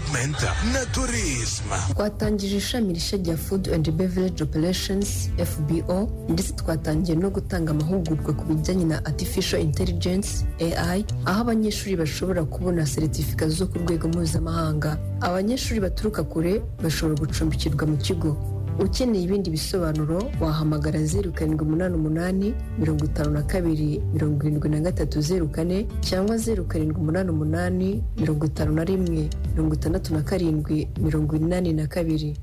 development na tourisme twatangije ishami rishya rya food and beverage operations fbo ndetse twatangiye no gutanga amahugurwa ku bijyanye na artificial intelligence ai aho abanyeshuri bashobora kubona seritifika zo ku rwego mpuzamahanga abanyeshuri baturuka kure bashobora gucumbikirwa mu kigo ukeneye ibindi bisobanuro wahamagara zeru karindwi umunani umunani mirongo itanu na kabiri mirongo irindwi na gatatu zeru kane cyangwa zeru karindwi umunani umunani mirongo itanu na rimwe mirongo itandatu na karindwi mirongo inani na kabiri